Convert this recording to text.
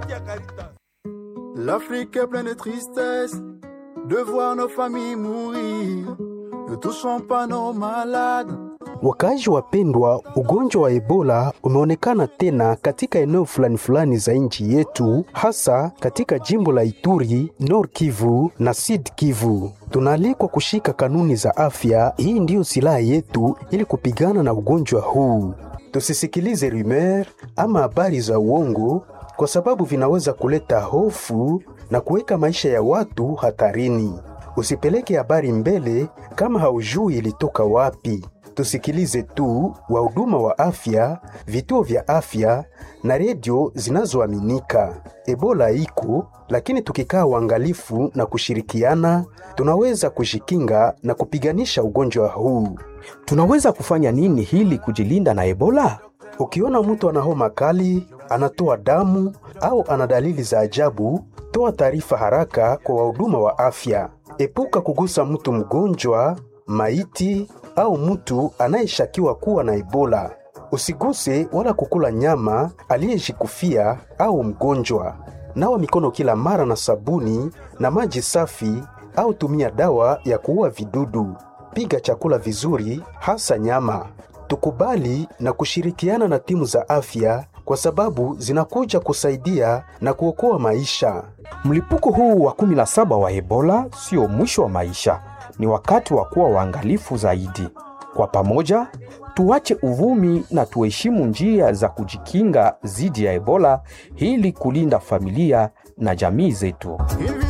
L'Afrique est pleine de tristesse de voir nos familles mourir. Ne touchons pas nos malades. Wakaaji wapendwa, ugonjwa wa Ebola umeonekana tena katika eneo fulani fulani za nchi yetu, hasa katika jimbo la Ituri, Nord Kivu na Sud Kivu. Tunaalikwa kushika kanuni za afya. Hii ndiyo silaha yetu ili kupigana na ugonjwa huu. Tusisikilize rumeur ama habari za uongo, kwa sababu vinaweza kuleta hofu na kuweka maisha ya watu hatarini. Usipeleke habari mbele kama haujui ilitoka wapi. Tusikilize tu wahuduma wa afya, vituo vya afya na redio zinazoaminika. Ebola iko, lakini tukikaa uangalifu na kushirikiana, tunaweza kujikinga na kupiganisha ugonjwa huu. Tunaweza kufanya nini hili kujilinda na Ebola? Ukiona mtu ana homa kali, anatoa damu au ana dalili za ajabu, toa taarifa haraka kwa wahuduma wa afya. Epuka kugusa mtu mgonjwa, maiti au mtu anayeshakiwa kuwa na Ebola. Usiguse wala kukula nyama aliyejikufia au mgonjwa. Nawa mikono kila mara na sabuni na maji safi au tumia dawa ya kuua vidudu. Piga chakula vizuri, hasa nyama. Tukubali na kushirikiana na timu za afya kwa sababu zinakuja kusaidia na kuokoa maisha. Mlipuko huu wa 17 wa Ebola sio mwisho wa maisha, ni wakati wa kuwa waangalifu zaidi. Kwa pamoja, tuache uvumi na tuheshimu njia za kujikinga dhidi ya Ebola ili kulinda familia na jamii zetu. Une vie